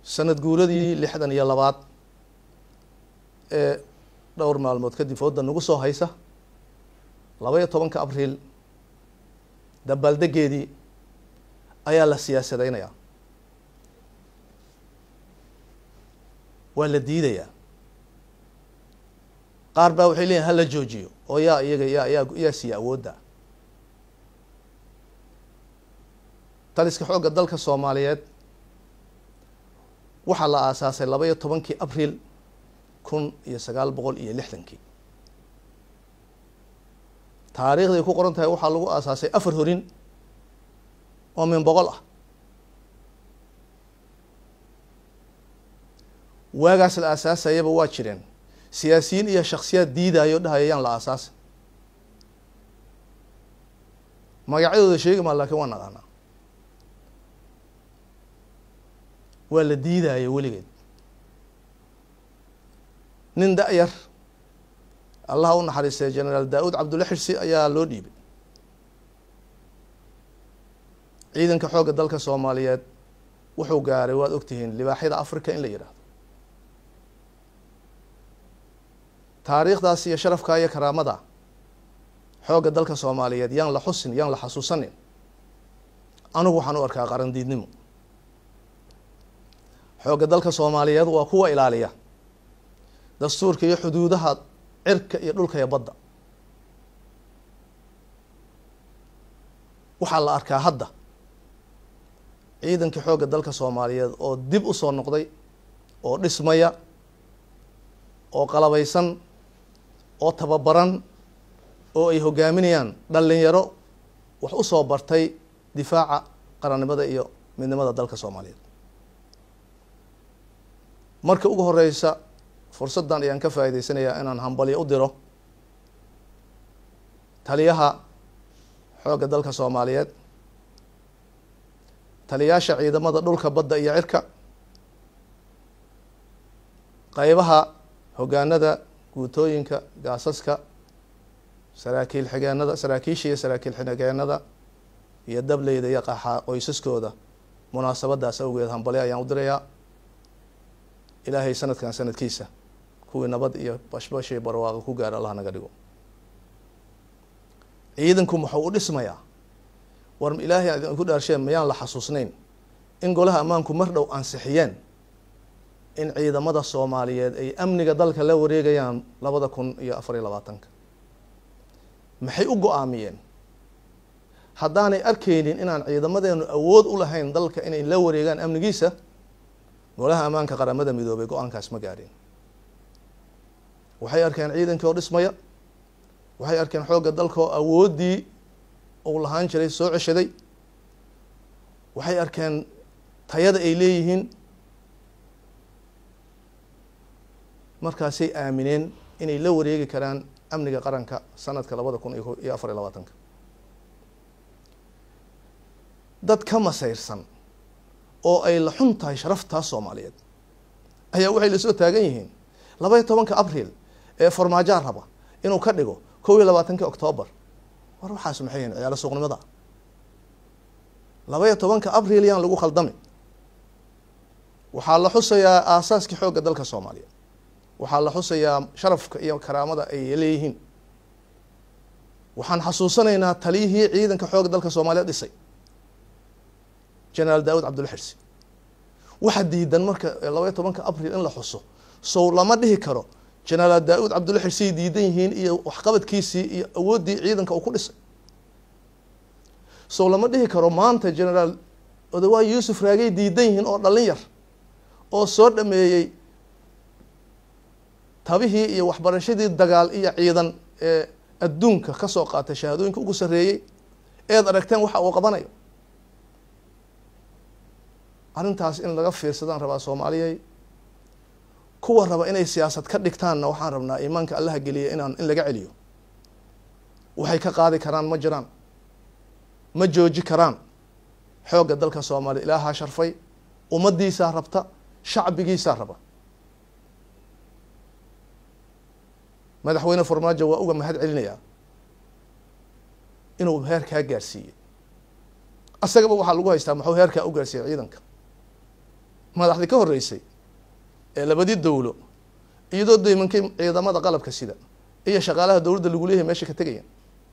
sanad guuradii lixdan iyo labaad ee dhowr maalmood kadib fooda nagu soo haysa laba iyo tobanka abriil dabaaldegeedii ayaa la siyaasadeynayaa waa la diidayaa qaar baa waxay leeyihin hala joojiyo oo yaa iyaga yaa yaa yaa siiya awoodda taliska xoogga dalka soomaaliyeed waxaa la aasaasay laba iyo tobankii abriil kun iyo sagaal boqol iyo lixdankii taariikhday ku qoran tahay waxaa lagu aasaasay afar horin oo min boqol ah waagaas la aasaasayaba waa jireen siyaasiyiin iyo shaksiyaad diidayo dhahaya yaan la aasaasay magacyadooda sheegi maa laakiin waa naqaanaa waa la diidaayo weligeed nin da-yar allaha u naxariistay generaal daa-uud cabdulla xirsi ayaa loo dhiibay ciidanka xoogga dalka soomaaliyeed wuxuu gaaray waad ogtihiin libaaxyada africa in la yidhaahdo taariikhdaas iyo sharafka iyo karaamada xoogga dalka soomaaliyeed yaan la xusin yaan la xasuusanin anigu waxaan u arkaa qarandiidnimo xoogga dalka soomaaliyeed waa kuwa ilaaliya dastuurka iyo xuduudaha cirka iyo dhulka iyo badda waxaa la arkaa hadda ciidankii xoogga dalka soomaaliyeed oo dib u soo noqday oo dhismaya oo qalabaysan oo tababaran oo ay hogaaminayaan dhalinyaro wax u soo bartay difaaca qarannimada iyo midnimada dalka soomaaliyeed marka ugu horeysa fursaddan ayaan ka faa'iideysanayaa inaan hambalyo u diro taliyaha xoogga dalka soomaaliyeed taliyaasha ciidamada dhulka badda iyo cirka qeybaha hogaanada guutooyinka gaasaska saraakiil xigeenada saraakiisha iyo saraakiil xigeenada iyo dableyda iyo qaxaa qoysaskooda munaasabadaas awgeed hambalyo ayaan u dirayaa ilaahay sanadkan sanadkiisa kuwii nabad iyo bashbash iyo barwaaqo ku gaara allah naga dhigo ciidanku muxuu u dhismayaa war ilaahay idinku dhaarsheen mayaan la xasuusnayn in golaha ammaanku mar dhow ansixiyeen in ciidamada soomaaliyeed ay amniga dalka la wareegayaan labada kun iyo afar iyo labaatanka maxay u go-aamiyeen haddaanay arkeynin inaan ciidamadeenu awood u lahayn dalka inay la wareegaan amnigiisa golaha ammaanka qaramada midoobay go-aankaas ma gaadhin waxay arkeen ciidankii oo dhismaya waxay arkeen xoogga dalka oo awooddii uu lahaan jiray soo ceshaday waxay arkeen tayada ay leeyihiin markaasay aamineen inay la wareegi karaan amniga qaranka sanadka labada kun iyo afar iyo labaatanka dad ka masayrsan oo ay la xun tahay sharaftaas soomaaliyeed ayaa waxay lasoo taagan yihiin laba iyo tobanka abriil ee farmaajoa raba inuu ka dhigo kow iyo labaatanki octoobar war waxaas maxay yihin ciyaalo suuqnimada laba iyo tobanka abriil yaan lagu khaldami waxaa la xusayaa aasaaskii xoogga dalka soomaaliya waxaa la xusayaa sharafka iyo karaamada ay leeyihiin waxaan xasuusanaynaa taliyihii ciidanka xoogga dalka soomaaliya dhisay generaal daawud cabdulla xirsi waxa diidan marka laba iyo tobanka abriil in la xuso sow lama dhihi karo generaal daa-uud cabdulla xirsiay diidan yihiin iyo waxqabadkiisii iyo awooddii ciidanka uu ku dhisay sow lama dhihi karo maanta generaal odawaa yuusuf raagay diidan yihiin oo dhallin yar oo soo dhameeyey tabihii iyo waxbarashadii dagaal iyo ciidan ee adduunka ka soo qaatay shahaadooyinka ugu sarreeyey eed aragteen waxa uu qabanayo arrintaas in laga fiirsadaan rabaa soomaaliyay kuwa raba inay siyaasad ka dhigtaanna waxaan rabnaa iimaanka allaha geliya inaan in laga celiyo waxay ka qaadi karaan ma jiraan ma jooji karaan xoogga dalka soomaaliya ilaahaa sharfay ummaddiisaa rabta shacbigiisaa raba madaxweyne farmaajo waa uga mahad celinayaa inuu heerkaa gaarsiiyey asagaba waxaa lagu haystaa muxuu heerkaa u gaarsiiyey ciidanka madaxdii ka horreysay ee labadii dowlo iyadoo daymankay ciidamada qalabka sida iyo shaqaalaha dowladda lagu leeyahay meesha ka tegaya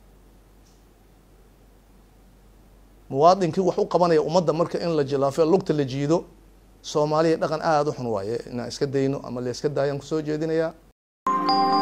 muwaadinkii wax u qabanaya ummadda marka in la jilaafo lugta la jiido soomaaliya dhaqan aada u xun waaye inaan iska dayno ama la iska daayaan kusoo jeedinayaa